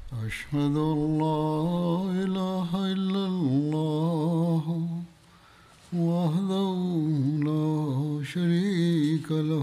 أشهد أن لا إله إلا الله وحده لا شريك له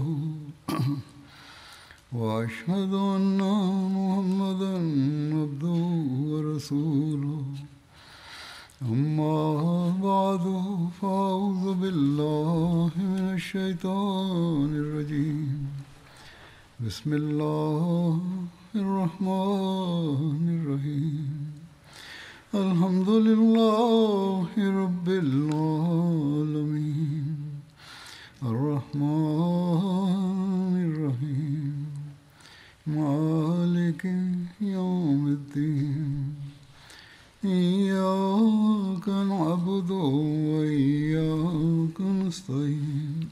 وأشهد أن محمدا عبده ورسوله أما بعد فأعوذ بالله من الشيطان الرجيم بسم الله الرحمن الرحيم الحمد لله رب العالمين الرحمن الرحيم مالك يوم الدين إياك نعبد وإياك نستعين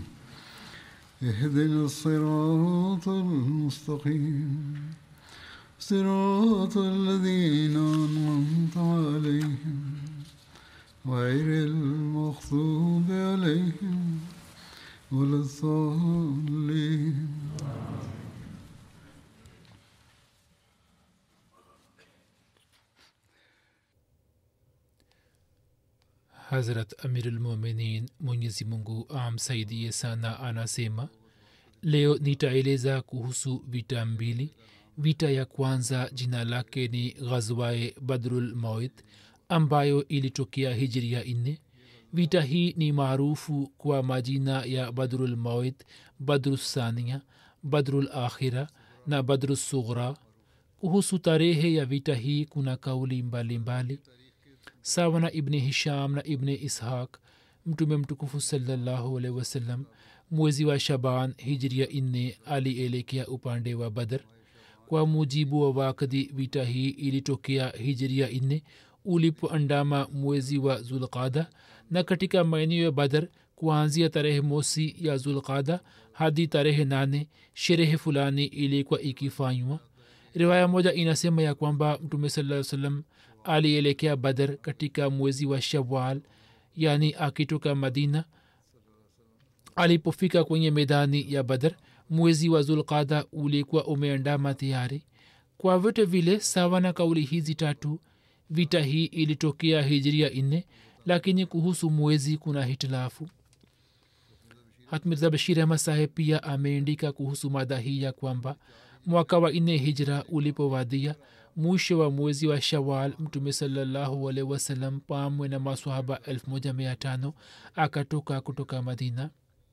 اهدنا الصراط المستقيم صراط الذين أنعمت عليهم غير المغضوب عليهم ولا الضالين Hazrat Amirulmuminin Mwenyezi Mungu amsaidie sana anasema leo nitaeleza kuhusu vita mbili vita ya kwanza jina lake ni ghazwae badrul mawit ambayo ilitokea hijria nne vita hii ni maarufu kwa majina ya badrul mawit badrussania badrul akhira na badrusughra kuhusu tarehe ya vita hii kuna kauli mbalimbali mbali sawa na ibni hisham na ibni ishaq mtume mtukufu salallahu alaihi wasallam mwezi wa shaban hijria nne alielekea upande wa badr kwa mujibu wa wakdi vita hii ilitokea hijria nne ulipoandama mwezi wa zulqada na katika maeneo ya badr kuanzia tarehe mosi ya zulqada hadi tarehe nane sherehe fulani ilikuwa ikifanywa riwaya moja inasema ya kwamba mtume saa salam alielekea badr katika mwezi wa shawal yani akitoka madina alipofika kwenye medani ya badr mwezi wa zulqada ulikuwa umeandama tayari kwa vyote vile sawa na kauli hizi tatu vita hii ilitokea hijria nne lakini kuhusu mwezi kuna hitilafu hatmirza bashir ahmad saheb pia ameandika kuhusu mada hii ya kwamba mwaka wa nne hijra ulipowadia mwisho wa mwezi wa shawal mtume salallahu alaihi wasallam pamwe na maswahaba 15 akatoka kutoka madina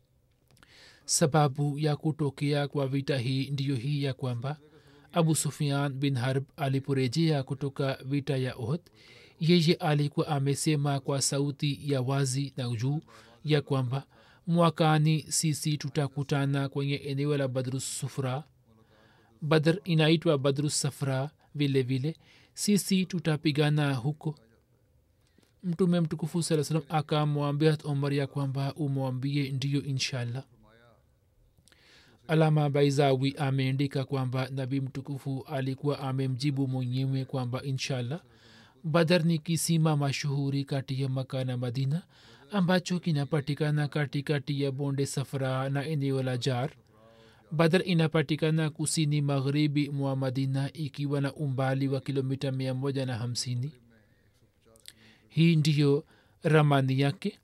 sababu ya kutokea kwa vita hii ndiyo hii ya kwamba abu sufian bin harb aliporejea kutoka vita ya ohd yeye alikuwa amesema kwa sauti ya wazi na juu ya kwamba mwakani sisi tutakutana kwenye eneo la badrusufra badr inaitwa badrusafra vile vile sisi tutapigana huko mtume mtukufu saa salam akamwambia omar ya kwamba umwambie ndiyo inshallah alama baizawi ameandika kwamba nabii mtukufu alikuwa amemjibu mwenyewe kwamba inshallah badar ni kisima mashuhuri kati ya maka na madina ambacho kinapatikana katikati ya bonde safra na eneo la jar badar inapatikana kusini magharibi mwa madina ikiwa na umbali wa kilomita mia moja na hamsini hii ndiyo ramani yake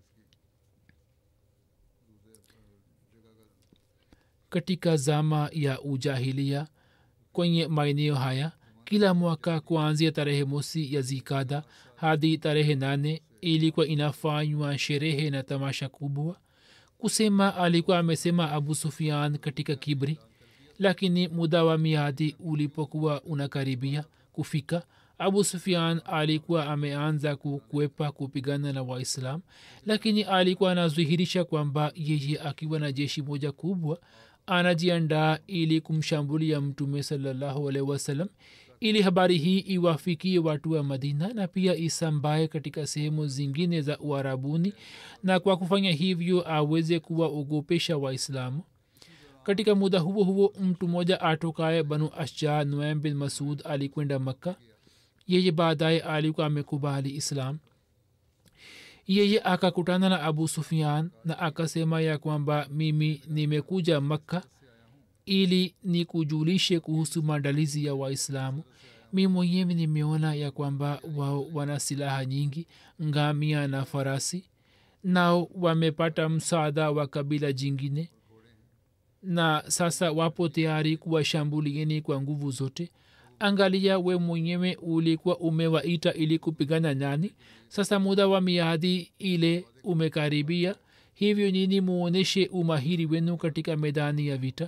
katika zama ya ujahilia kwenye maeneo haya kila mwaka kuanzia tarehe mosi ya zikada hadi tarehe nane ilikuwa inafanywa sherehe na tamasha kubwa kusema alikuwa amesema abu sufian katika kibri lakini muda wa miadi ulipokuwa unakaribia kufika abu sufian alikuwa ameanza kukwepa kupigana na waislam lakini alikuwa anazihirisha kwamba yeye akiwa na jeshi moja kubwa anajiandaa ili kumshambulia mtume salallahu alaihi wasallam ili habari hii iwafikie watu wa madina na pia isambae katika sehemu zingine za uarabuni na kwa kufanya hivyo aweze kuwaogopesha waislamu katika muda huo huo mtu mmoja atokaye banu ashja nuaim bin masud alikwenda makka yeye baadaye alikuwa amekubali islam yeye akakutana na abu sufian na akasema ya kwamba mimi nimekuja makka ili nikujulishe kuhusu maandalizi ya waislamu mi mwenyewe nimeona ya kwamba wao wana silaha nyingi ngamia na farasi nao wamepata msaada wa kabila jingine na sasa wapo tayari kuwashambulieni kwa nguvu zote angalia we mwenyewe ulikuwa umewaita ili kupigana nani sasa muda wa miadi ile umekaribia hivyo nini muoneshe umahiri wenu katika medani ya vita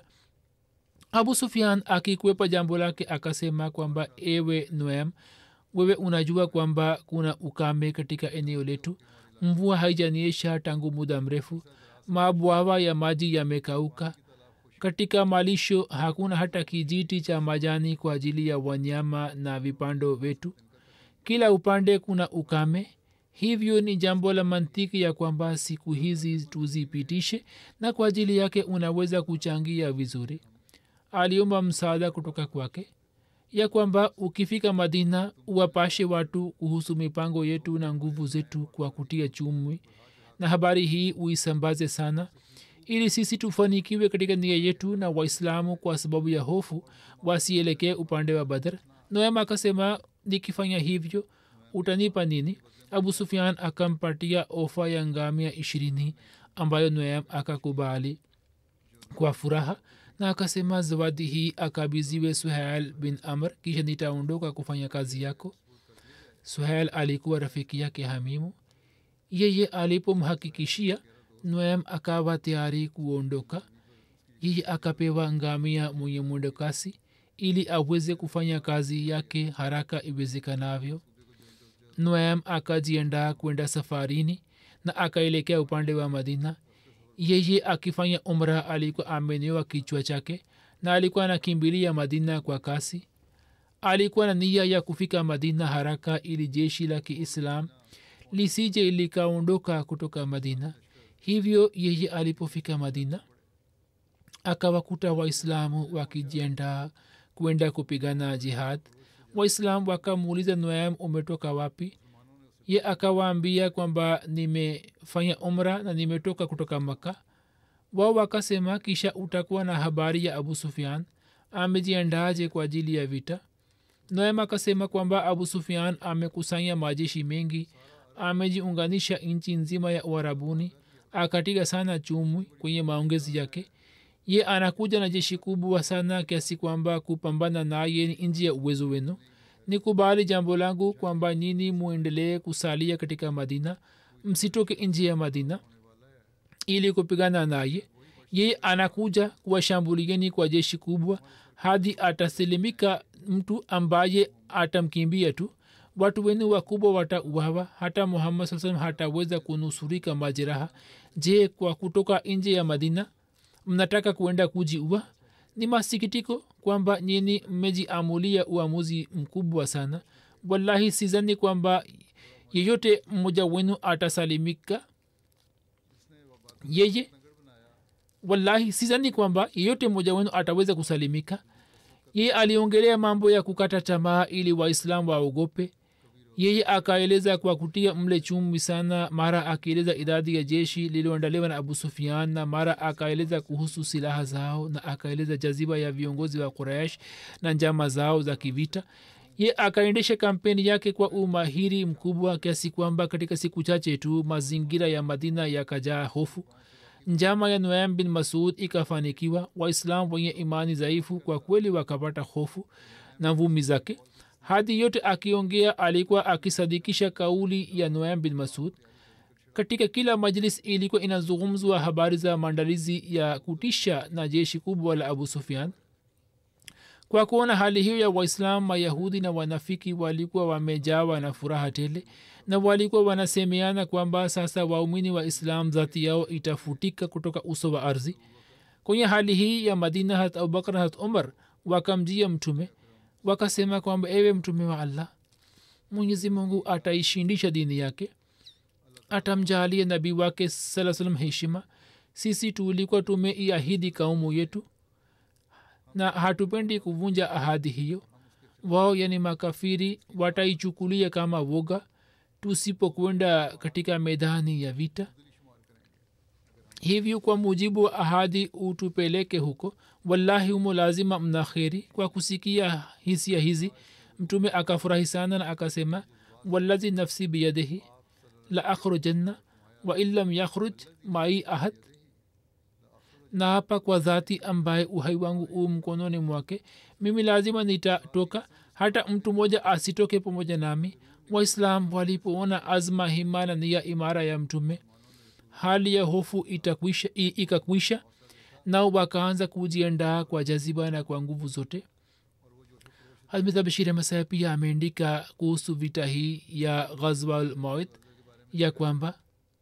abu sufian akikwepa jambo lake akasema kwamba ewe noem wewe unajua kwamba kuna ukame katika eneo letu mvua haijaniesha tangu muda mrefu mabwawa ya maji yamekauka katika malisho hakuna hata kijiti cha majani kwa ajili ya wanyama na vipando wetu kila upande kuna ukame hivyo ni jambo la mantiki ya kwamba siku hizi tuzipitishe na kwa ajili yake unaweza kuchangia vizuri aliomba msaada kutoka kwake ya kwamba ukifika madina uwapashe watu kuhusu mipango yetu na nguvu zetu kwa kutia chumwi na habari hii uisambaze sana ili sisi tufanikiwe katika nia yetu na waislamu kwa sababu ya hofu wasielekee upande wa badr noema akasema nikifanya hivyo utanipa nini abu sufian akampatia ofa ya ngamia ishirini ambayo noem akakubali kwa furaha na akasema zawadi hii akabiziwe suhail bin amr kisha nitaondoka kufanya kazi yako suhail alikuwa rafiki yake hamimu yeye alipomhakikishia noem akawa tayari kuondoka yeye akapewa ngamia mwenye mwendokasi ili aweze kufanya kazi yake haraka iwezekanavyo noem akajiandaa kwenda safarini na akaelekea upande wa madina yeye akifanya umra alikuwa amenewa kichwa chake na alikuwa anakimbilia madina kwa kasi alikuwa na nia ya kufika madina haraka ili jeshi la kiislam lisije likaondoka kutoka madina hivyo yeye alipofika madina akawakuta waislamu wakijiandaa kwenda kupigana jihad waislamu wakamuuliza noam umetoka wapi ye akawaambia kwamba nimefanya umra na nimetoka kutoka maka wao wakasema kisha utakuwa na habari ya abu sufian amejiandaje kwa ajili ya vita noem akasema kwamba abu sufian amekusanya majeshi mengi amejiunganisha nchi nzima ya uharabuni akapiga sana chumwi kwenye maongezi yake ye anakuja na jeshi kubwa sana kiasi kwamba kupambana naye ni nji ya uwezo wenu nikubali jambo langu kwamba nini muendelee kusalia katika madina msitoke nji ya madina ili kupigana naye yeye anakuja kuwashambulieni kwa jeshi kubwa hadi atasilimika mtu ambaye atamkimbia tu watu wenu wakubwa watauawa hata muhammad saa salam hataweza kunusurika majeraha je kwa kutoka nje ya madina mnataka kuenda kujiua ni masikitiko kwamba nyini mmejiamulia uamuzi mkubwa sana wallahi sizani kwamba yeyote mmoja wenu atasalimika yeye wallahi sizani kwamba yeyote mmoja wenu ataweza kusalimika yeye aliongelea mambo ya kukata tamaa ili waislamu waogope yeye akaeleza kwa kutia mle chumvi sana mara akieleza idadi ya jeshi lililoandaliwa na abu sufian na mara akaeleza kuhusu silaha zao na akaeleza jaziba ya viongozi wa quraish na njama zao za kivita ye akaendesha kampeni yake kwa umahiri mkubwa kiasi kwamba katika siku chache tu mazingira ya madina yakajaa hofu njama ya noam bin masud ikafanikiwa waislam wenye imani dhaifu kwa kweli wakapata hofu na vumi zake hadi yote akiongea alikuwa akisadikisha kauli ya noam bin masud katika kila majlis ilikuwa inazungumzwa habari za maandalizi ya kutisha na jeshi kubwa la abu sufian kwa kuona hali hiyo ya waislam mayahudi na wanafiki walikuwa wamejawa na furaha tele na walikuwa wanasemeana kwamba sasa waumini wa islam dhati yao itafutika kutoka uso wa ardhi kwenye hali hii ya madina hat abubakar hat umar wakamjia mtume wakasema kwamba ewe mtume wa allah mwenyezi mungu ataishindisha dini yake atamjalia nabii wake saa salam heshima sisi tulikuwa tumeiahidi kaumu yetu na hatupendi kuvunja ahadi hiyo wao yani makafiri wataichukulia kama woga tusipokwenda katika medani ya vita hivyo kwa mujibu wa ahadi utupeleke huko wallahi humo lazima mna kheri kwa kusikia hisia hizi mtume akafurahi sana na akasema wallazi nafsi biyadihi la akhrujanna wa in lam yakhruj mai ahad na hapa kwa dhati ambaye uhai wangu u mkononi mwake mimi lazima nitatoka hata mtu mmoja asitoke pamoja nami waislam walipoona azma hima na nia imara ya mtume hali ya hofu itakwisha, i- ikakwisha nao wakaanza kujiandaa kwa jaziba na kwa nguvu zote hazmita bashir masaya pia ameandika kuhusu vita hii ya ghazwa lmawit ya kwamba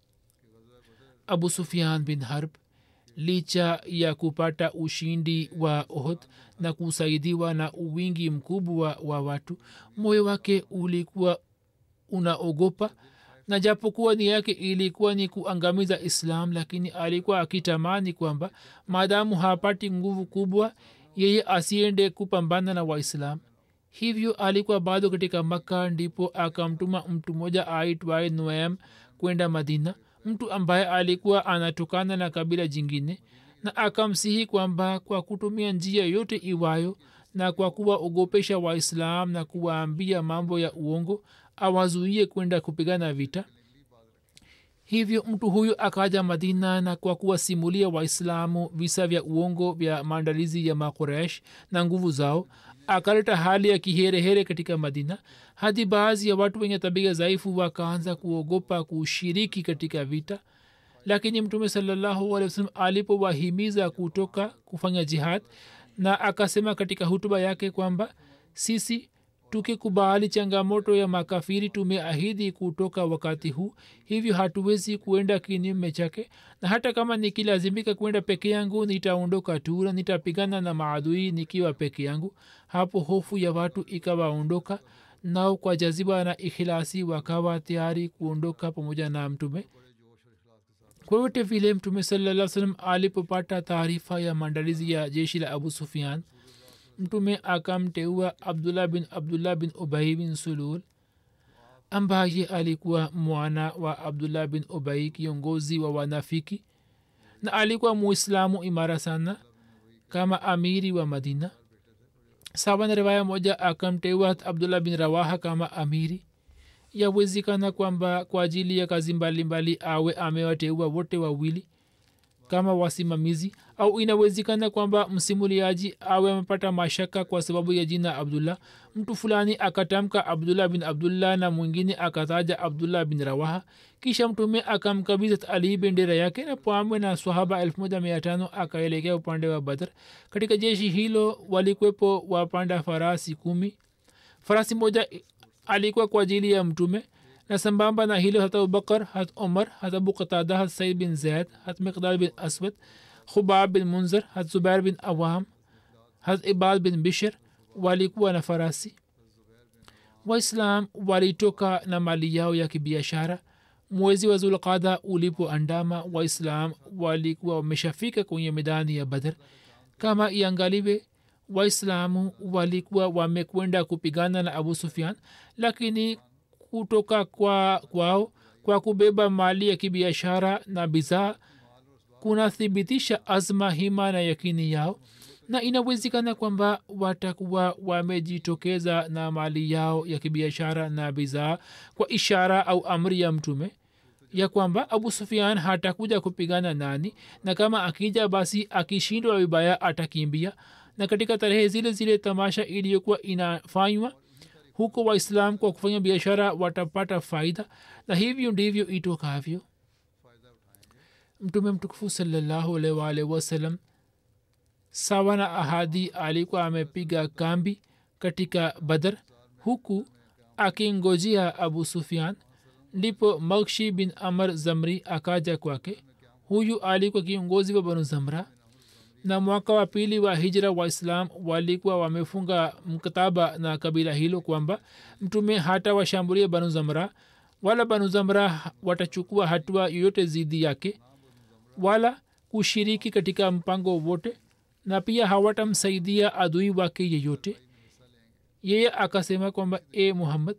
abu sufian bin harb licha ya kupata ushindi wa ohd na kusaidiwa na uwingi mkubwa wa watu moyo wake ulikuwa unaogopa na japokuwa nia yake ilikuwa ni kuangamiza islam lakini alikuwa akitamani kwamba maadamu hapati nguvu kubwa yeye asiende kupambana na waislam hivyo alikuwa bado katika makka ndipo akamtuma mtu mmoja aitwaye noam kwenda madina mtu ambaye alikuwa anatokana na kabila jingine na akamsihi kwamba kwa kutumia njia yote iwayo na kwa kuwaogopesha waislam na kuwaambia mambo ya uongo awazuie kwenda kupigana vita hivyo mtu huyu akaja madina na kwa kuwasimulia waislamu visa vya uongo vya maandalizi ya makoresh na nguvu zao akaleta hali ya kiherehere katika madina hadi baadhi ya watu wenye tabia dhaifu wakaanza kuogopa kushiriki katika vita lakini mtume sallahualwasalam alipowahimiza kutoka kufanya jihad na akasema katika hutuba yake kwamba sisi tukikubali changamoto ya makafiri tumeahidi kutoka wakati huu hivyo hatuwezi kuenda kinyume chake na hata kama nikilazimika kwenda peke yangu nitaondoka tu na nitapigana na maadui nikiwa peke yangu hapo hofu ya watu ikawaondoka nao kwa jaziba na ikhilasi wakawa tayari kuondoka pamoja na mtume kwote vile mtume salaa salam alipopata taarifa ya maandalizi ya jeshi la abu sufian mtume akamteua abdullah bin abdullah bin ubai bin sulul ambaye alikuwa mwana wa abdullah bin ubai kiongozi wa wanafiki na alikuwa muislamu imara sana kama amiri wa madina sawa na riwaya moja akamteua abdullah bin rawaha kama amiri yawezekana kwamba kwa ajili ya kazi mbalimbali awe amewateua wote wawili kama wasimamizi au inawezekana kwamba msimuliaji awe amepata mashaka kwa sababu ya jina abdullah mtu fulani akatamka abdullah bin abdullah na mwingine akataja abdullah bin rawaha kisha mtume akamkabidhi ali bendera yake na pamwe na swahaba elfu moja mia tano akaelekea upande wa badr katika jeshi hilo walikwepo wapanda farasi kumi farasi moja alikuwa kwa ajili ya mtume na sambamba na hilo hat abubakar hat umar hat abu qatada hat said bin zaid hat miqdad bin aswad khubab bin munzir hat zubair bin awam hat ibad bin bishr walikuwa na farasi waislam walitoka na mali yao ya kibiashara mwezi wa zulqada ulipoandama waislam walikuwa wameshafika kwenye medani ya badr kama iangaliwe waislamu walikuwa wamekwenda kupigana na abu sufian lakini kutoka kwa kwao kwa kubeba mali ya kibiashara na bidhaa kunathibitisha azma hima na yakini yao na inawezekana kwamba watakuwa wamejitokeza na mali yao ya kibiashara na bidhaa kwa ishara au amri ya mtume ya kwamba abu sufian hatakuja kupigana nani na kama akija basi akishindwa vibaya atakimbia na katika tarehe zile zile tamasha iliyokuwa inafanywa huko waislam kwa kufanya biashara watapata faida na hivyo ndivyo itokavyo mtume mtukufu salallahu alaihi waalihi wasallam sawa na ahadi alikuwa amepiga kambi katika badar huku akingojea abu sufian ndipo makshi bin amar zamri akaja kwake huyu alikuwa kiongozi wa banu zamra na mwaka wa pili wa hijra waislam walikuwa wamefunga mkataba na kabila hilo kwamba mtume hata washambulia banu zamra wala banu zamra watachukua hatua yoyote zidi yake wala kushiriki katika mpango wote na pia hawatamsaidia adui wake yeyote yeye akasema kwamba e muhammad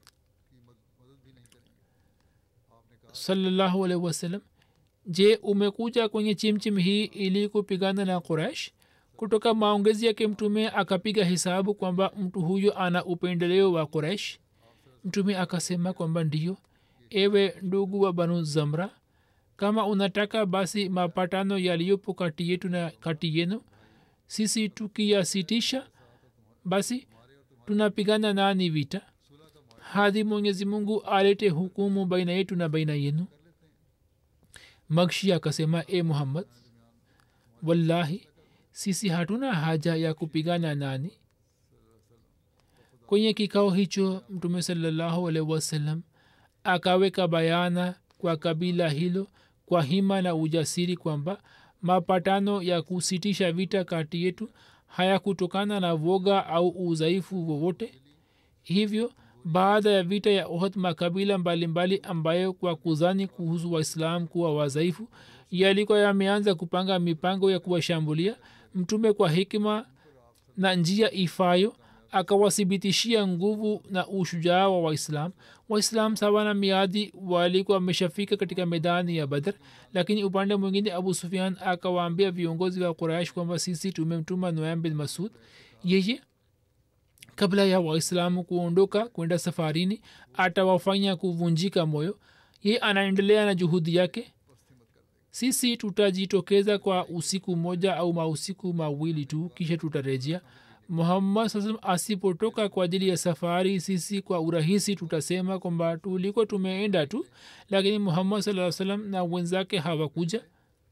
salallahu alaihi wasallam je umekuja kwenye chimchim hii ili kupigana na quraish kutoka maongezi yake mtume akapiga hesabu kwamba mtu huyo ana upendeleo wa quraish mtume akasema kwamba ndiyo ewe ndugu wa banu zamra kama unataka basi mapatano yaliyopo kati yetu na kati yenu sisi tukiyasitisha basi tunapigana nani vita hadi mwenyezi mungu alete hukumu baina yetu na baina yenu makshi akasema e muhammad wallahi sisi hatuna haja ya kupigana nani kwenye kikao hicho mtume salallahu alaihi wasallam akaweka bayana kwa kabila hilo kwa hima na ujasiri kwamba mapatano ya kusitisha vita kati yetu hayakutokana na woga au udhaifu wowote hivyo baada ya vita ya ohd makabila mbalimbali mbali ambayo kwa kuzani kuhusu waislam kuwa wadhaifu yalikuwa yameanza kupanga mipango ya kuwashambulia mtume kwa hikima na njia ifayo akawathibitishia nguvu na ushujaa wa waislam waislam sawa na miadi walikuwa wameshafika katika medani ya badr lakini upande mwingine abu sufian akawaambia viongozi wa quraish kwamba sisi tumemtuma noam bin masud yeye kabla ya waislamu kuondoka kwenda safarini atawafanya kuvunjika moyo ye anaendelea na juhudi yake sisi tutajitokeza kwa usiku moja au mausiku mawili tu kisha tutarejea muhammad sasam asipotoka kwa ajili ya safari sisi kwa urahisi tutasema kwamba tuliko tumeenda tu lakini muhammad saa salam na wenzake hawakuja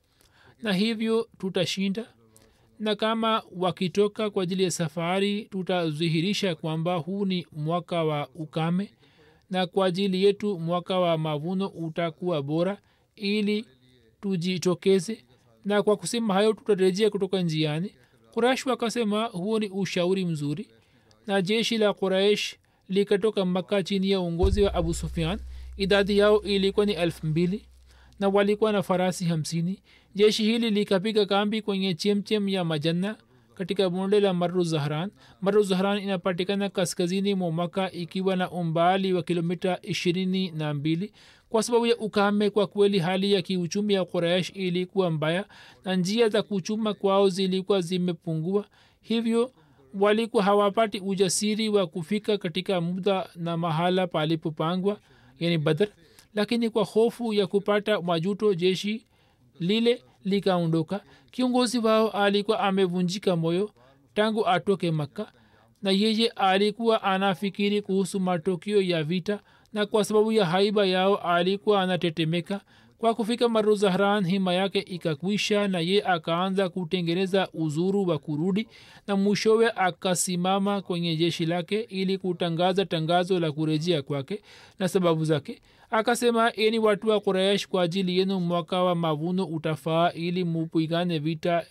na hivyo tutashinda na kama wakitoka kwa ajili ya safari tutadhihirisha kwamba huu ni mwaka wa ukame na kwa ajili yetu mwaka wa mavuno utakuwa bora ili tujitokeze na kwa kusema hayo tutarejea kutoka njiani quraish wakasema huo ni ushauri mzuri na jeshi la quraish likatoka maka chini ya uongozi wa abu sufian idadi yao ilikuwa ni elfu mbili na walikuwa na farasi hamsini jeshi hili likapiga kambi kwenye chemchem ya majanna katika bonde la maru zahran maru zahran inapatikana kaskazini mwa maka ikiwa na umbali wa kilomita ishirini na mbili kwa sababu ya ukame kwa kweli hali ya kiuchumi ya quraish ilikuwa mbaya na njia za kuchuma kwao zilikuwa zimepungua hivyo walikuwa hawapati ujasiri wa kufika katika muda na mahala palipopangwa yani badr lakini kwa hofu ya kupata majuto jeshi lile likaondoka kiongozi wao alikuwa amevunjika moyo tangu atoke makka na yeye alikuwa anafikiri kuhusu matokeo ya vita na kwa sababu ya haiba yao alikuwa anatetemeka kwa kufika maru zahran hima yake ikakwisha na ye akaanza kutengeneza uzuru wa kurudi na mwishowe akasimama kwenye jeshi lake ili kutangaza tangazo la kurejea kwake na sababu zake akasema eni watu wa quraish kwa ajili yenu mwaka wa mavuno utafaa ili mupigane vita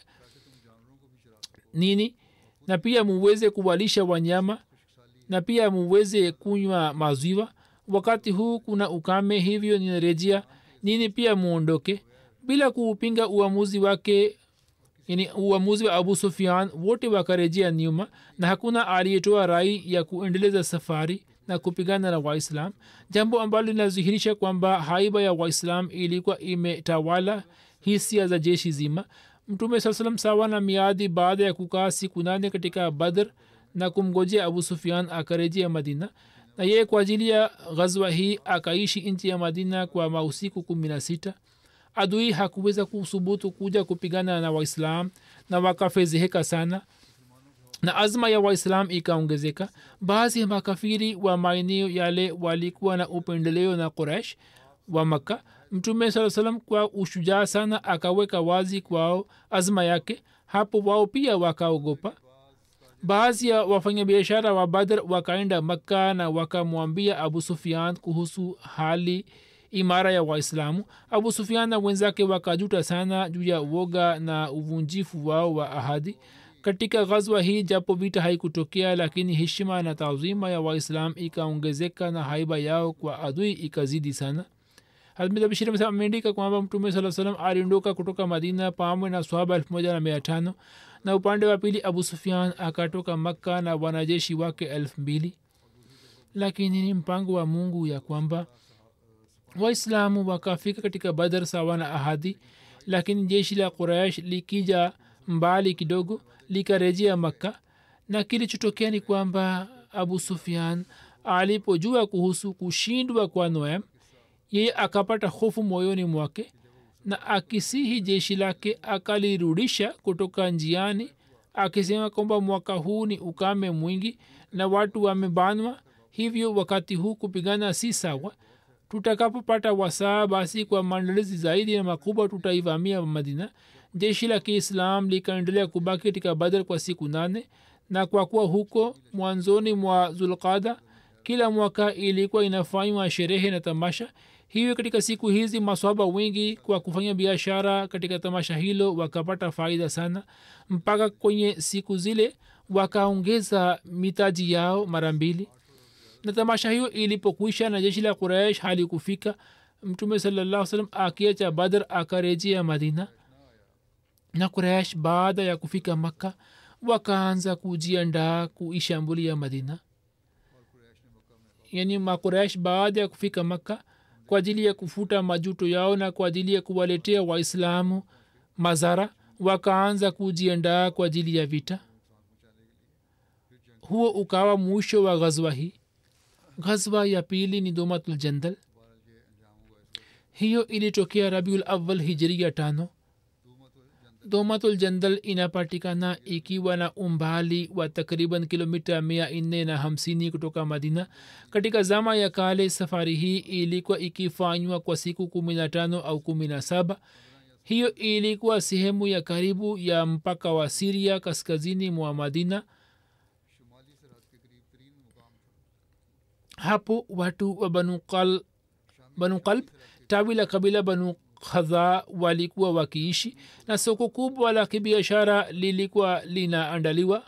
nini na pia muweze kuwalisha wanyama na pia muweze kunywa maziwa wakati huu kuna ukame hivyo ninarejea nini pia muondoke bila kuupinga uamuzi wake yani uamuzi wa abu sufian wote wakarejea nyuma na hakuna aliyetoa rai ya kuendeleza safari na kupigana na waislam jambo ambalo linadhihirisha kwamba haiba ya waislam ilikuwa imetawala hisia za jeshi zima mtume saa salam sawa na miadi baada ya kukaa siku nane katika badr na kumgojea abu sufian akarejea madina na yeye kwa ajili ya ghazwa hii akaishi nchi ya madina kwa mausiku kumi na sita adui hakuweza kusubutu kuja kupigana na waislam na wakafezeheka sana na azma ya waislam ikaongezeka baadhi ya makafiri wa maeneo yale walikuwa na upendeleo na quraish wa makka mtume saa salam kwa ushujaa sana akaweka wazi kwao azma yake hapo wao pia wakaogopa baadhi ya wafanyabiashara wa badr wakaenda makka na wakamwambia abu sufian kuhusu hali imara ya waislamu abu sufian na wenzake wakajuta sana juu ya woga na uvunjifu wao wa ahadi katika ghazwa hii japo vita haikutokea lakini heshima na taazima ya waislam ikaongezeka na haiba yao kwa adui ikazidi sana hazmidabishiri ameandika kwamba mtume saa salam aliondoka kutoka madina pamwe na swahaba elfu moja na mia tano na upande wa pili abu sufian akatoka makka na wanajeshi wake elfu mbili lakini ni mpango wa mungu ya kwamba waislamu wakafika katika badar sawa na ahadi lakini jeshi la quraish likija mbali kidogo likarejea makka na kilichotokea ni kwamba abu sufian alipojua kuhusu kushindwa kwa noam yeye akapata hofu moyoni mwake na akisihi jeshi lake akalirudisha kutoka njiani akisema kwamba mwaka huu ni ukame mwingi na watu wamebanwa hivyo wakati huu kupigana si sawa tutakapopata wasaa basi kwa maandalizi zaidi na makubwa tutaivamia madina jeshi la kiislam likaendelea kubaki katika badr kwa siku nane na kwa kuwa huko mwanzoni mwa zulqada kila mwaka ilikuwa inafanywa sherehe na tamasha hivyo katika siku hizi maswaba wengi kwa kufanya biashara katika tamasha hilo wakapata faida sana mpaka kwenye siku zile wakaongeza mitaji yao mara mbili na tamasha hiyo ilipokwisha na jeshi la quraish halikufika mtume salallah salam akiacha badr akarejea madina na quraish baada ya kufika makka wakaanza kujiandaa kuishambulia madina yani makuraish baada ya kufika makka kwa ajili ya kufuta majuto yao na kwa ajili ya kuwaletea waislamu mazara wakaanza kujiandaa kwa ajili ya vita huo ukawa mwisho wa ghazwa hii ghazwa ya pili ni domatul hiyo ilitokea rabiul awal hijiria tano domatul jandal inapatikana ikiwa na umbali wa takriban kilomita mia nne na hamsini kutoka madina katika zama ya kale safari hii ilikuwa ikifanywa kwa siku kumi na tano au kumi na saba hiyo ilikuwa sehemu ya karibu ya mpaka wa siria kaskazini mwa madina hapo watu wa banu Qal- banu qalb tawi la kabila banu khadha walikuwa wakiishi na soko kubwa la kibiashara lilikuwa linaandaliwa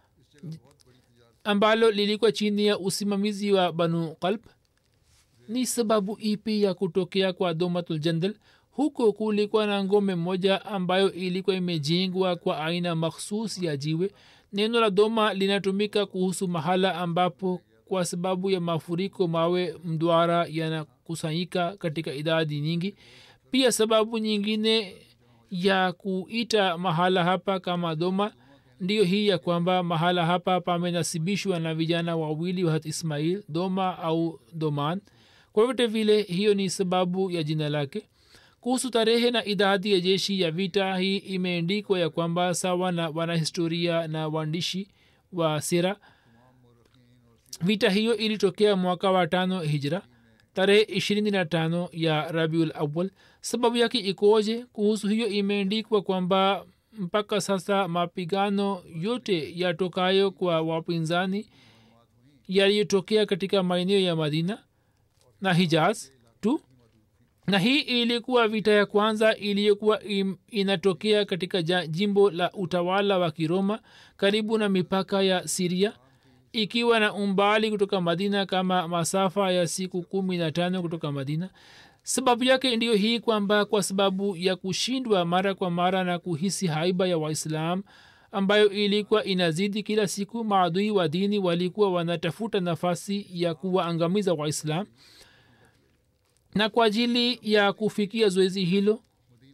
ambalo lilikuwa chini ya usimamizi wa banu qalb ni sababu ipi ya kutokea kwa domatul jandal huko kulikuwa na ngome moja ambayo ilikuwa imejengwa kwa aina makhsus ya jiwe neno la doma linatumika kuhusu mahala ambapo kwa sababu ya mafuriko mawe mdwara yanakusanyika katika idadi nyingi pia sababu nyingine ya kuita mahala hapa kama doma ndiyo hii ya kwamba mahala hapa pamenasibishwa na vijana wawili wa hat ismail doma au doman kwa vyote vile hiyo ni sababu ya jina lake kuhusu tarehe na idadi ya jeshi ya vita hii imeendikwa ya kwamba sawa na wanahistoria na waandishi wa sira vita hiyo ilitokea mwaka wa tano hijra tarehe ishirini na tano ya rabiul awal sababu yake ikoje kuhusu hiyo imeendikwa kwamba mpaka sasa mapigano yote yatokayo kwa wapinzani yaliyotokea katika maeneo ya madina na hijaz tu na hii ilikuwa vita ya kwanza iliyokuwa im- inatokea katika ja- jimbo la utawala wa kiroma karibu na mipaka ya siria ikiwa na umbali kutoka madina kama masafa ya siku kumi na tano kutoka madina sababu yake ndiyo hii kwamba kwa sababu ya kushindwa mara kwa mara na kuhisi haiba ya waislam ambayo ilikuwa inazidi kila siku maadui wa dini walikuwa wanatafuta nafasi ya kuwaangamiza waislam na kwa ajili ya kufikia zoezi hilo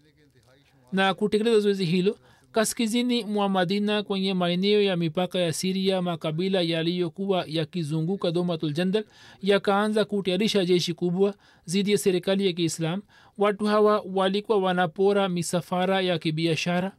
na kutekeleza zoezi hilo kaskazini mwa madina kwenye maeneo ya mipaka ya siria makabila yaliyokuwa yakizunguka domatul jandal yakaanza kutayarisha jeshi kubwa dhidi ya serikali ya kiislam watu hawa walikuwa wanapora misafara ya kibiashara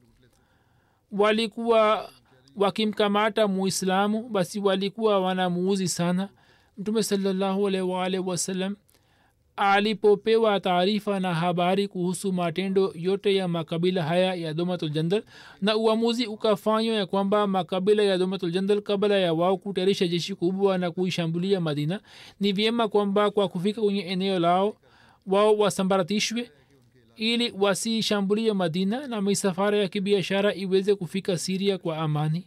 walikuwa wakimkamata muislamu basi walikuwa wanamuuzi sana mtume salallahu alaihi waalihi wasallam alipopewa taarifa na habari kuhusu matendo yote ya makabila haya ya domatul jandal na uamuzi ukafanywa ya kwamba makabila ya domatul jandal kabla ya wao kutayarisha jeshi kubwa na kuishambulia madina ni vyema kwamba kwa kufika kwenye eneo lao wao wasambaratishwe ili wasishambulie madina na misafara ya kibiashara iweze kufika siria kwa amani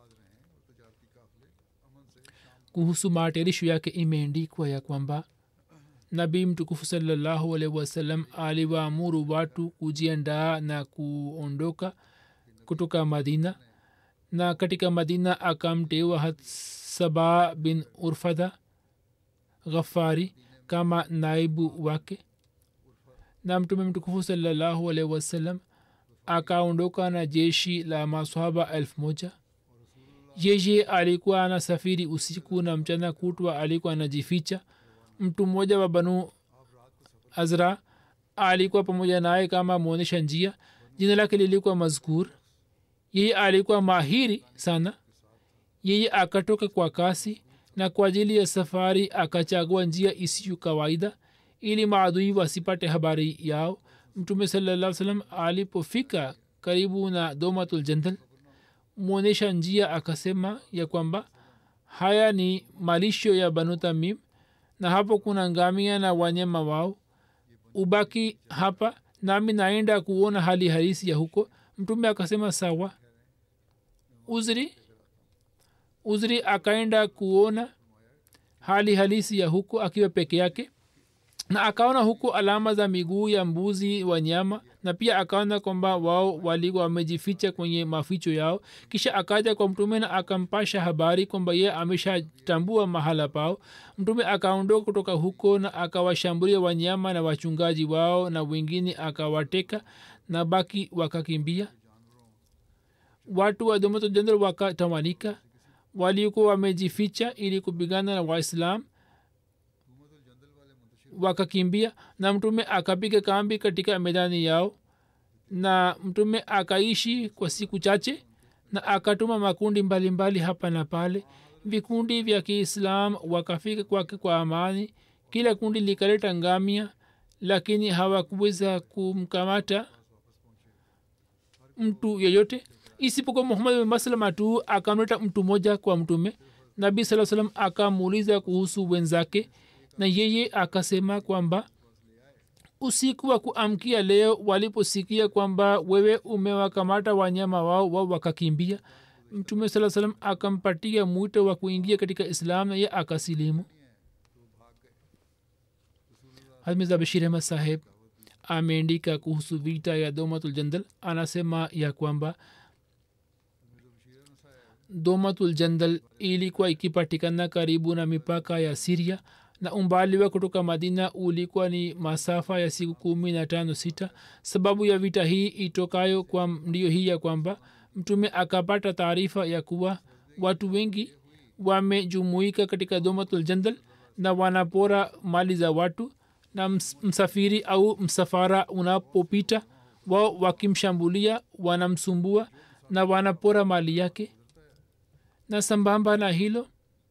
kuhusu matayarisho yake imeendikwa ya kwamba nabii mtukufu salallahu alaihi wasallam aliwaamuru watu kujiandaa na kuondoka kutoka madina na katika madina akamteua hatsaba bin urfadha ghafari kama naibu wake na mtume mtukufu salallahu alaihi wasallam akaondoka na jeshi la maswahaba elfu moja yeye alikuwa anasafiri usiku na mchana kutwa alikuwa anajificha mtu mmoja wa banu azra alikuwa pamoja naye kama mwonyesha njia jina lake lilikuwa mazkur yeye alikuwa mahiri sana yeye akatoka kwa kasi na kwa ajili ya safari akachagua njia isiyo kawaida ili maadui wasipate habari yao mtume salaa salam alipofika karibu na domatul jandal mwonyesha njia akasema ya kwamba haya ni malisho ya banu tamim na hapo kuna ngamia na wanyama wao ubaki hapa nami naenda kuona hali halisi ya huko mtume akasema sawa uzri uzri akaenda kuona hali halisi ya huko akiwa peke yake na akaona huko alama za miguu ya mbuzi wa nyama na pia akaona kwamba wao walikuwa wamejificha kwenye maficho yao kisha akaja kwa mtume na akampasha habari kwamba ye ameshatambua mahala pao mtume akaondoka kutoka huko na akawashambulia wanyama na wachungaji wao na wengine akawateka na baki wakakimbia watu wa domato jendral wakatawanyika walikuwa wamejificha ili kupigana na waislam wakakimbia na mtume akapiga kambi katika medani yao na mtume akaishi kwa siku chache na akatuma makundi mbalimbali mbali hapa na pale vikundi vya kiislam wakafika kwake kwa amani kila kundi likaleta ngamia lakini hawakuweza kumkamata mtu yeyote isipokuwa muhammad bin maslama tu akamleta mtu moja kwa mtume nabii saa salam akamuuliza kuhusu wenzake na yeye akasema kwamba usiku wa kuamkia leo waliposikia kwamba wewe umewakamata wanyama wao wao wakakimbia mtume saa salam akampatia mwito wa kuingia katika islam na ye akasilimu hazmiza bashir ahmad saheb ameandika kuhusu vita ya domatul jandal anasema ya kwamba domatul jandal ilikuwa ikipatikana karibu na mipaka ya siria na umbali wa kutoka madina ulikuwa ni masafa ya siku kumi na tano sita sababu ya vita hii itokayo kwa ndio hii ya kwamba mtume akapata taarifa ya kuwa watu wengi wamejumuika katika domatul jandal na wanapora mali za watu na msafiri au msafara unapopita wao wakimshambulia wanamsumbua na wanapora mali yake na sambamba na hilo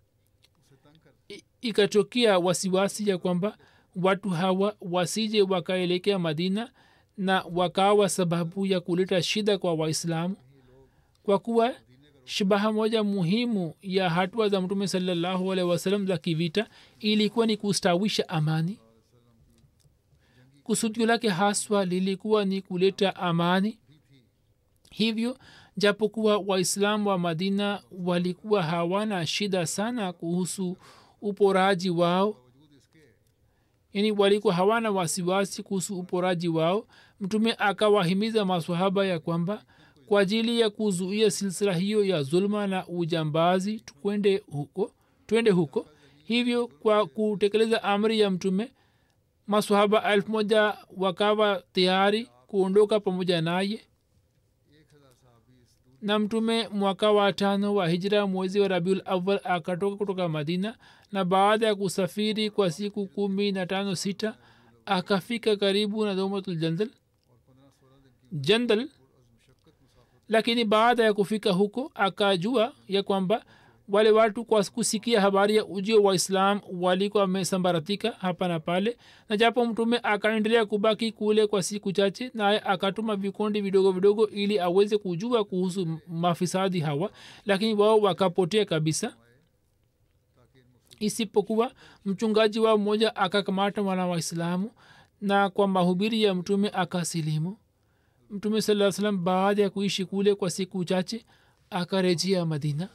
ikatokea wasiwasi ya kwamba watu hawa wasije wakaelekea madina na wakawa sababu ya kuleta shida kwa waislamu kwa kuwa shabaha moja muhimu ya hatua za mtume salallahu alehi wasalam za kivita ilikuwa ni kustawisha amani kusudio lake haswa lilikuwa ni kuleta amani hivyo japokuwa waislamu wa madina walikuwa hawana shida sana kuhusu uporaji wao yani walikuwa hawana wasiwasi kuhusu uporaji wao mtume akawahimiza maswahaba ya kwamba kwa ajili ya kuzuia silsila hiyo ya zulma na ujambazi twende huko twende huko hivyo kwa kutekeleza amri ya mtume maswahaba elfu moja wakawa tayari kuondoka pamoja naye na mtume mwaka wa tano wa hijra mwezi wa rabiul awal akatoka kutoka madina na baada ya kusafiri kwa siku kumi na tano sita akafika karibu na domatul jandal jandal lakini baada ya kufika huko akajua ya kwamba wale watu kwa kusikia habari ya ujio wa islam walikuwa wamesambaratika hapa na pale na japo mtume akaendelea kubaki kule kwa siku chache naye akatuma vikundi vidogo vidogo ili aweze kujua kuhusu mafisadi hawa lakini wao wakapotea kabisa isipokuwa mchungaji wao mmoja akakamata mwana waislamu na kwa mahubiri ya mtume akasilimu mtume saa salam baada ya kuishi kule kwa siku chache akarejea madina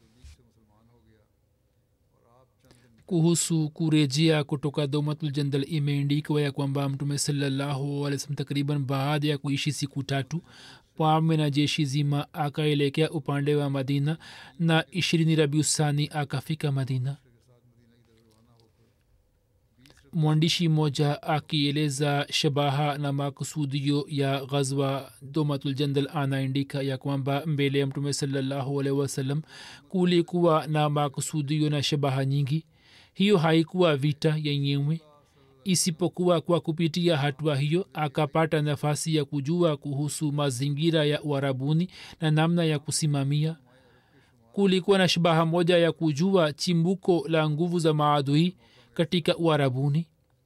kuhusu kurejea kutoka domatul jandal imeandikwa ya kwamba mtume sallahualwasalam takriban baada ya kuishi siku tatu pame na jeshi zima akaelekea upande wa madina na ishirini rabiusani akafika madina mwandishi mmoja akieleza shabaha na makusudio ya ghazwa domatuljanal anaandika ya kwamba mbele ya mtume salallahu alaihi wasallam kulikuwa na makusudio na shabaha nyingi hiyo haikuwa vita yenyewe isipokuwa kwa kupitia hatua hiyo akapata nafasi ya kujua kuhusu mazingira ya uharabuni na namna ya kusimamia kulikuwa na shabaha moja ya kujua chimbuko la nguvu za maadui katika uharabuni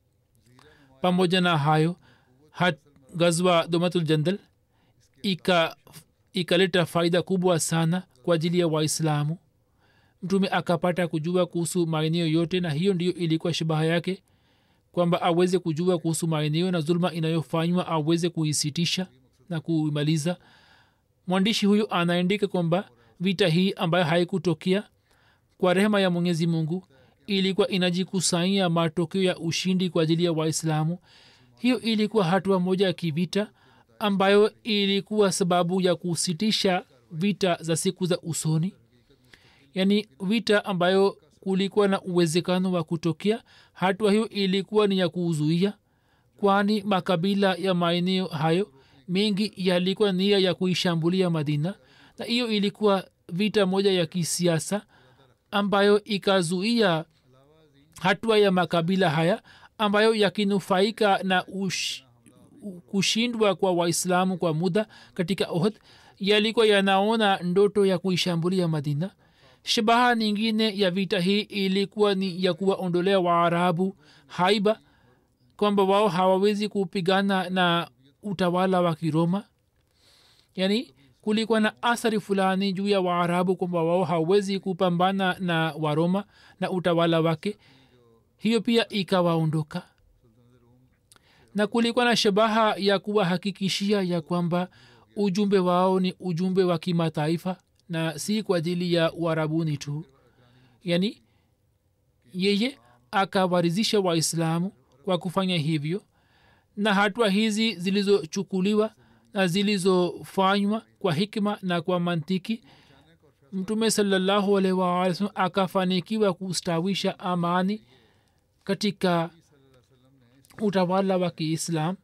pamoja na hayo hat gazwa domatul jandal ikaleta ika faida kubwa sana kwa ajili ya waislamu mtume akapata kujua kuhusu maeneo yote na hiyo ndiyo ilikuwa shabaha yake kwamba aweze kujua kuhusu maeneo na zuluma inayofanywa aweze kuisitisha na kuimaliza mwandishi huyu anaandika kwamba vita hii ambayo haikutokea kwa rehema ya mwenyezi mungu ilikuwa inajikusanyia matokeo ya ushindi kwa ajili ya waislamu hiyo ilikuwa hatua moja ya kivita ambayo ilikuwa sababu ya kusitisha vita za siku za usoni yaani vita ambayo kulikuwa na uwezekano wa kutokea hatua hiyo ilikuwa ni ya kuuzuia kwani makabila ya maeneo hayo mengi yalikuwa nia ya kuishambulia madina na hiyo ilikuwa vita moja ya kisiasa ambayo ikazuia hatua ya makabila haya ambayo yakinufaika na ush, kushindwa kwa waislamu kwa muda katika ohd yalikuwa yanaona ndoto ya kuishambulia madina shabaha nyingine ya vita hii ilikuwa ni ya kuwaondolea waarabu haiba kwamba wao hawawezi kupigana na utawala wa kiroma yaani kulikuwa na athari fulani juu ya waarabu kwamba wao hawawezi kupambana na waroma na utawala wake hiyo pia ikawaondoka na kulikuwa na shabaha ya kuwahakikishia ya kwamba ujumbe wao ni ujumbe wa kimataifa na si kwa ajili ya uarabuni tu yani yeye akawarizisha waislamu kwa kufanya hivyo na hatua hizi zilizochukuliwa na zilizofanywa kwa hikma na kwa mantiki mtume salallahu alaihi wasallam akafanikiwa kustawisha amani katika utawala wa kiislam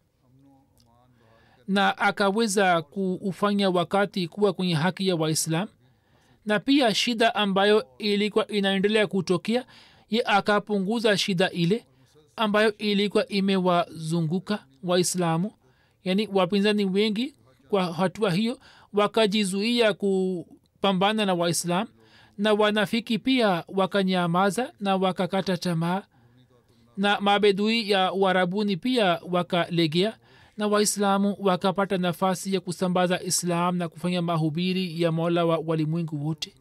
na akaweza kuufanya wakati kuwa kwenye haki ya waislam na pia shida ambayo ilikuwa inaendelea kutokea ye akapunguza shida ile ambayo ilikuwa imewazunguka waislamu yaani wapinzani wengi kwa hatua hiyo wakajizuia kupambana na waislam na wanafiki pia wakanyamaza na wakakata tamaa na mabedui ya uarabuni pia wakalegea na waislamu wakapata nafasi ya kusambaza islam na kufanya mahubiri ya mola wa walimwengu wote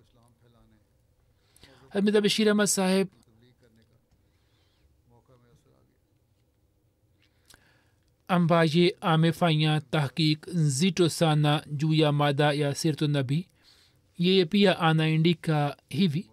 hamida bashir ahmad saheb ambaye amefanya tahkik nzito sana juu ya mada ya sirtu nabii yeye pia anaandika hivi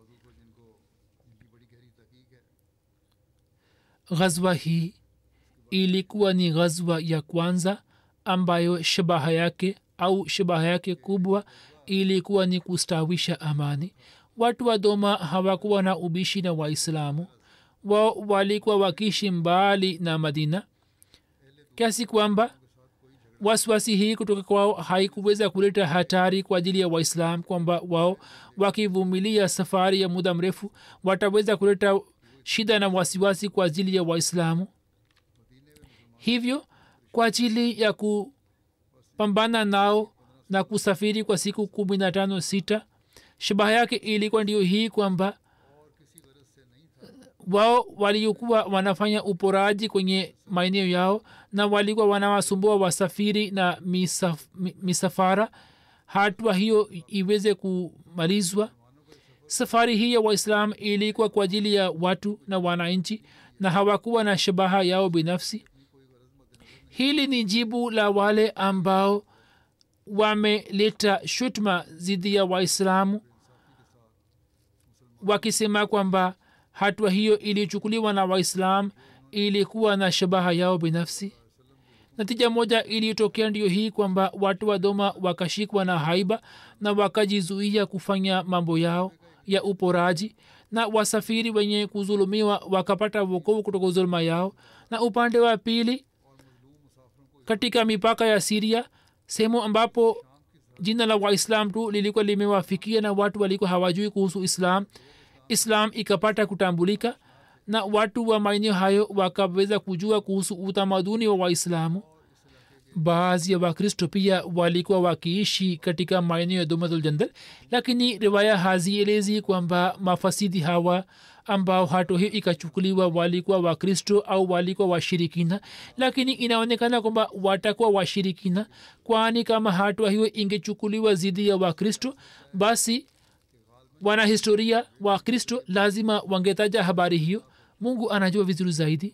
ghazwa hii ilikuwa ni ghazwa ya kwanza ambayo shabaha yake au shabaha yake kubwa ilikuwa ni kustawisha amani watu wa doma hawakuwa na ubishi na waislamu wao walikuwa wakishi mbali na madina kiasi kwamba wasiwasi hii kutoka kwao haikuweza kuleta hatari kwa ajili ya waislam kwamba wao wakivumilia safari ya muda mrefu wataweza kuleta shida na wasiwasi kwa ajili ya waislamu hivyo kwa ajili ya kupambana nao na kusafiri kwa siku kumi na tano sita shabaha yake ilikuwa ndio hii kwamba wao waliokuwa wanafanya uporaji kwenye maeneo yao na walikuwa wanawasumbua wasafiri na misaf, misafara hatua hiyo iweze kumalizwa safari hii ya waislam ilikuwa kwa ajili ya watu na wananchi na hawakuwa na shabaha yao binafsi hili ni jibu la wale ambao wameleta shutma dhidi ya waislamu wakisema kwamba hatua hiyo ilichukuliwa na waislam ilikuwa na shabaha yao binafsi natija moja iliyotokea ndiyo hii kwamba watu wa doma wakashikwa na haiba na wakajizuia kufanya mambo yao ya uporaji na wasafiri wenye kuzulumiwa wakapata wokovu kutoka zuluma yao na upande wa pili katika mipaka ya siria sehemu ambapo jina la waislam tu lilikuwa limewafikia na watu walikuwa hawajui kuhusu islam islam ikapata kutambulika na watu wa maeneo hayo wakaweza kujua kuhusu utamaduni wa waislamu baadhi ya wakristo pia walikuwa wakiishi katika maeneo ya domathuljandal lakini riwaya hazielezi kwamba mafasidi hawa ambao hato hiyo ikachukuliwa walikuwa wakristo au walikuwa washirikina lakini inaonekana kwamba watakuwa washirikina kwani kama hatua hiyo ingechukuliwa zidi ya wakristo basi wanahistoria wa kristo lazima wangetaja habari hiyo mungu anajua vizuri zaidi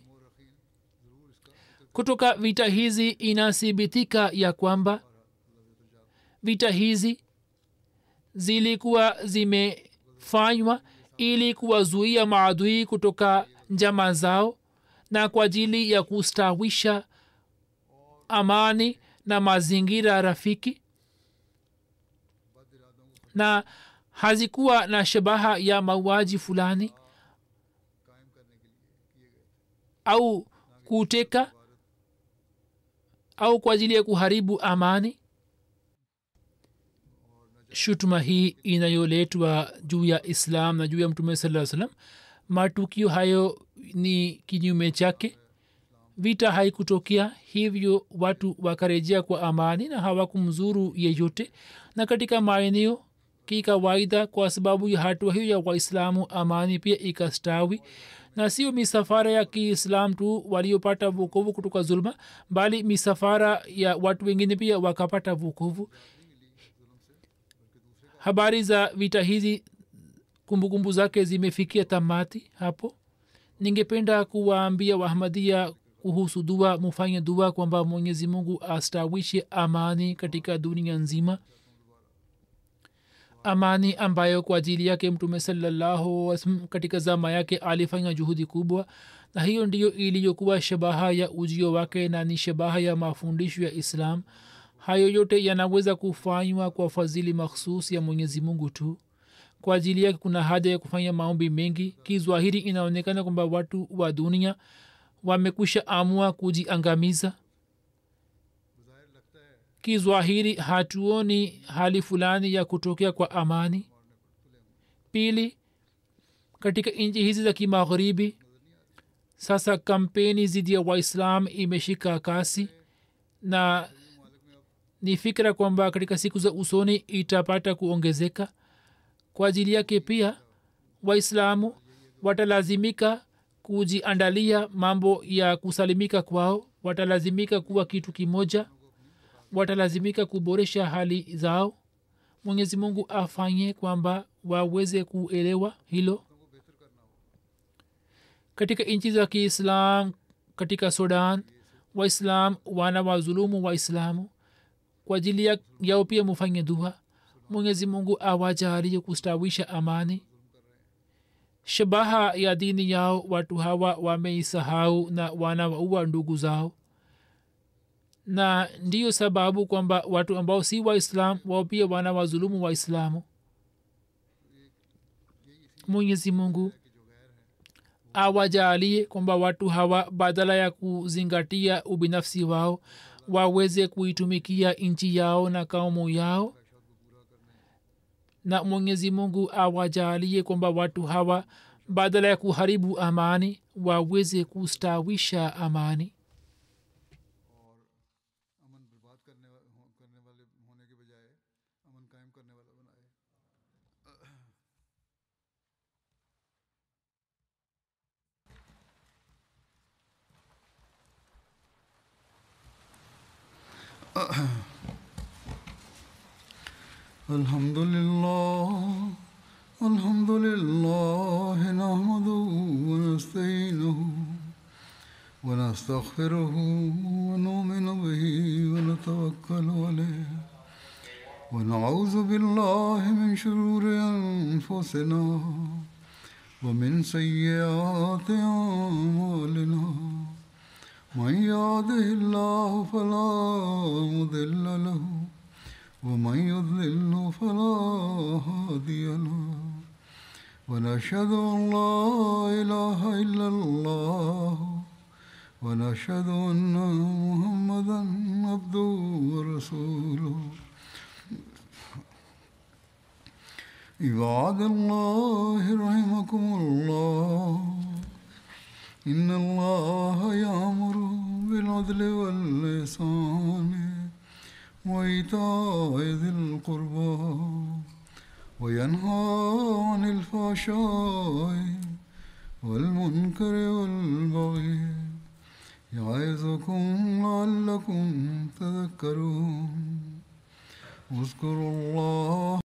kutoka vita hizi inathibitika ya kwamba vita hizi zilikuwa zimefanywa ili kuwazuia maadui kutoka njama zao na kwa ajili ya kustawisha amani na mazingira rafiki na hazikuwa na shabaha ya mauaji fulani au kuteka au kwa ajili ya kuharibu amani shutuma hii inayoletwa juu ya islam na juu ya mtume saa salam matukio hayo ni kinyume chake vita haikutokea hivyo watu wakarejea kwa amani na hawakumzuru yeyote na katika maeneo kikawaida kwa sababu ya hatua hiyo ya waislamu amani pia ikastawi na sio misafara ya kiislam tu waliopata vukovu kutoka zulma bali misafara ya watu wengine pia wakapata vukovu habari za vita hizi kumbukumbu zake zimefikia tamati hapo ningependa kuwaambia wahmadia kuhusu dua mufanye dua kwamba mwenyezi mungu astawishe amani katika dunia nzima amani ambayo kwa ajili yake mtume salallahu katika zama yake alifanya juhudi kubwa na hiyo ndiyo iliyokuwa shabaha ya ujio wake na ni shabaha ya mafundisho ya islam hayo yote yanaweza kufanywa kwa fadhili makhsus ya mwenyezi mungu tu kwa ajili yake kuna haja ya kufanya maombi mengi kizwahiri inaonekana kwamba watu wa dunia wamekwisha amua kujiangamiza kizwahiri hatuoni hali fulani ya kutokea kwa amani pili katika nchi hizi za kimagharibi sasa kampeni dhidi ya waislam imeshika kasi na ni fikira kwamba katika siku za usoni itapata kuongezeka kwa ajili yake pia waislamu watalazimika kujiandalia mambo ya kusalimika kwao watalazimika kuwa kitu kimoja watalazimika kuboresha hali zao mwenyezi mungu afanye kwamba waweze kuelewa hilo katika nchi za kiislam katika sudan waislam wana wazulumu waislamu kwa ajili ya, yao pia mufanye dua mwenyezi mungu awajalie kustawisha amani shabaha ya dini yao watu hawa wameisahau na wanawaua ndugu zao na ndiyo sababu kwamba watu ambao si waislam wao pia wana wazulumu waislamu mwenyezi mungu awajalie kwamba watu hawa badala ya kuzingatia ubinafsi wao waweze kuitumikia nchi yao na kaumu yao na mwenyezi mungu awajalie kwamba watu hawa badala ya kuharibu amani waweze kustawisha amani अमन बर्बाद करने वा- हो- करने वाले होने के बजाय अमन कायम करने वाला बनाए الحمد لله الحمد لله نحمده ونستعينه ونستغفره ونؤمن به ونتوكل عليه ونعوذ بالله من شرور أنفسنا ومن سيئات أعمالنا من يهده الله فلا مضل له ومن يضلل فلا هادي له ونشهد أن لا إله إلا الله ونشهد أن محمدا عبده ورسوله عباد الله رحمكم الله إن الله يأمر بالعدل واللسان وإيتاء ذي القربى وينهى عن الفحشاء والمنكر والبغي يعظكم لعلكم تذكرون اذكروا الله